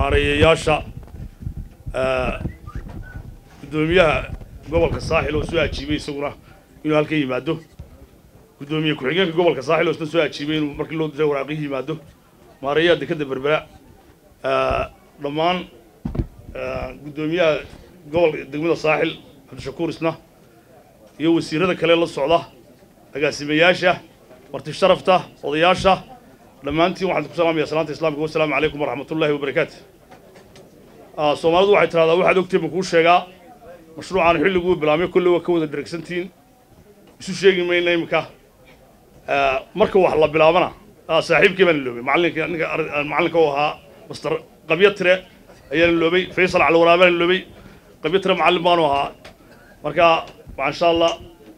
maareeyayaasha guddoomiyaha gobolka saaxil oo soo ajiibay isaguna inuu halkan yimaado guddoomiye ku-xigeenka gobolka saaxil oo isna soo ajiibay inuu markii loo diray waraaqihii yimaado maareeyaha dekadda berbera dhammaan guddoomiyaha gobolka degmada saaxil cabdishakuur isna iyo wasiirada kale la socda agaasimayaasha marti sharafta odayaasha dhammaantiin waxaan ku salaamaya salaanta islaamka wasalaamu calaykum waraxmatullaahi wabarakaatu soomaalidu waxay tidhahdaa waxaad ogtay ma kuu sheegaa mashruucaan xilliguu bilaabmay kolley waa ka wada dheragsantihiin isu sheegi mayna iminka marka wax la bilaabana saaxiibkii baan iloobay macallinka ninka macallinka u ahaa master qabyo tire ayaan iloobay faysal calwaraa baan iloobay qabyo tire macallin baanu ahaa marka insha allah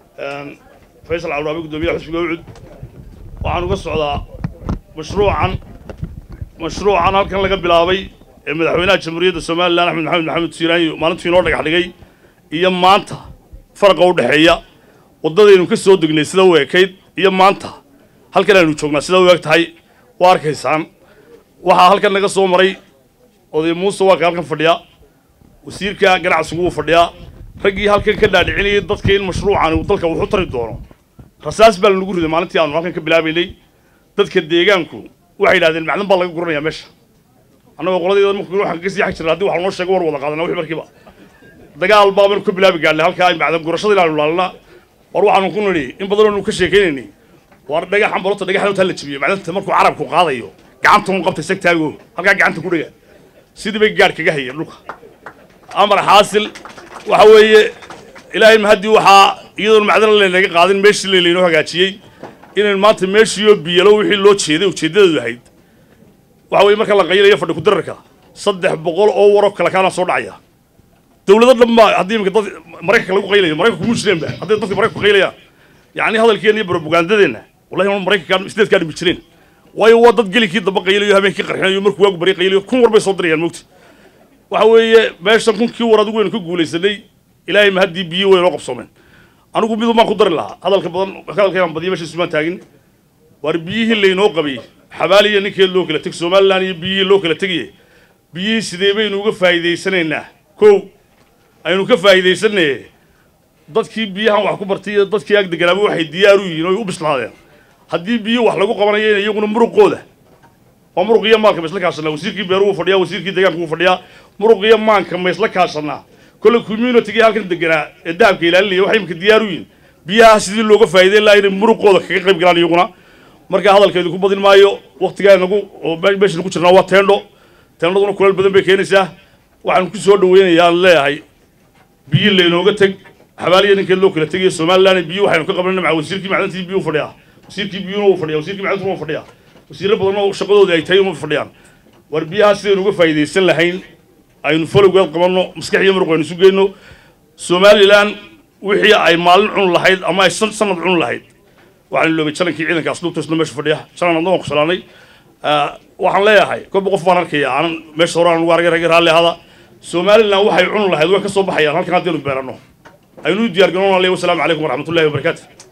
faysal calwaraabe guddoomiyaha xusbiga ucud waxaan uga socdaa mashruucan mashruucan halkan laga bilaabay ee madaxweynaha jamhuuriyadda somalilan axmed maxamed maxamed siiraanyo maalintuu inoo dhagax dhigay iyo maanta faraqa u dhexeeya waddadaynu ka soo degnay sida u ekayd iyo maanta halkan aynu joognaa sida u eg tahay waa arkaysaan waxaa halkan naga soo maray oday muuse waa ka halkan fadhiya wasiirka ganacsigu wuu fadhiyaa raggii halkan ka dhaadhicinayay dadka in mashruucan uu dalka wuxu tari doono rasaas baa lagu riday maalintii aanu halkan ka bilaabaynay dadka deegaanku waxay yidhahdeen macdan baa laga guranayaa meesha annagoo qoladeeda markuu waxaan ka sii xag jirna haddii wax noo sheego war wada qaadana wixii markiiba dagaal baa baynu ka bilaabi gaadnay halkaa macdan gurashada ilaanu ilaalina war waxaanu ku nidhi in badan oonu ka sheekaynaynay war dhagaxan balota dhagaxan taa la jebiyey macdanta markuu carabku qaadayo gacanta un qabtay sagtaago halkaa gacanta ku dhega sidii bay gaadh kaga hayeen dhulka amar xaasil waxa weeye ilaahay mahaddii waxaa iyadoon macdana laynaga qaadin meeshii laynaynoo hagaajiyey inaynu maanta meeshiioo biyalo wixii loo jeeday ujeeddadeedu ahayd waxa weye marka la qaylayo fadhi kudararka saddex boqol oo waroo kale kaana soo dhacaya dawlado dhan baa haddii imika dad maraykanka lagu qaylayo maraykanku muu jireen ba hadday dadka maraykanku qaylayaan yacni hadalkeenna iyo propagandadeenna wallahi ma maraykanka sideedkaa dhimi jireen waayo waa dad gelinkii damba qaylayo habeenkii qarxinayo markuu waagu bari qaylayo kun war bay soo dirayaan mogta waxa weeye meeshan kunkii war adigu waynu ka guulaysanay ilaahay ma haddii biyo waynoo qabsoomeen anigu midu maan ku dari lahaa hadalka badan hadalkayaan badiya meesha isumaan taagin waar biyihii laynoo qabay xabaaliya ninkeed loo kala teg somalilan iyo biyihii loo kala tegaye biyihii sidee baynu uga faa'iidaysanaynaa kow aynu ka faa'iidaysanaye dadkii biyahan wax ku bartay iyo dadkii ag deganaaba waxay diyaar u yihiin oy u bislaadeen haddii biyo wax lagu qabanayo in iyaguna muruqooda waa muruq iyo maalka ma isla kaashanaa wasiirkii beeru wuu fadhiyaa wasiirkii deegaanku wuu fadhiyaa muruq iyo maanka ma isla kaashanaa kolle communitygii halkan deganaa ee dahabka ilaalinaya waxay imika diyaar u yihiin biyaha sidii looga faa'iideyn lahaa inay muruqooda kaga qayb galaan iyaguna marka hadalkeedu ku badin maayo waktigaa nagu oo meeshan ku jirnaa waa teendho teendhaduna kuleel badan bay keenaysaa waxaan ku soo dhaweynayaa aan leeyahay biyo laynooga teg xabaaliya ninkeed loo kala tegayo somalilan biyo waxaynu ka qabanayna maca wasiirkii macdantii biyo fadhiyaa wasiirkii biyuna wuu fadhiyaa wasiirkii macdantuna wuu fadhiyaa wasiirro badan oo shaqadoodii ay tahay uma fadhiyaan war biyaha sidaynu uga faa'iidaysan lahayn aynu folowgeed qabanno maskax iyo muruq aynu isu geyno somalilan wixii ay maalin cun lahayd ama ay sanad cun lahayd waxaan iloobay jalankii ciidanka asluubta isna meesha fadhiya jalan adna waan ku salaanay waxaan leeyahay kolba qof baan arkaya aanan meesha hore aan ugu argay ragga raalli ahada somalilan waxay cun lahayd way ka soo baxayaan halkan haddaynu beeranno aynu u diyaar garoon aleh wasalaamu calaykum waraxmatullahi wabarakaatu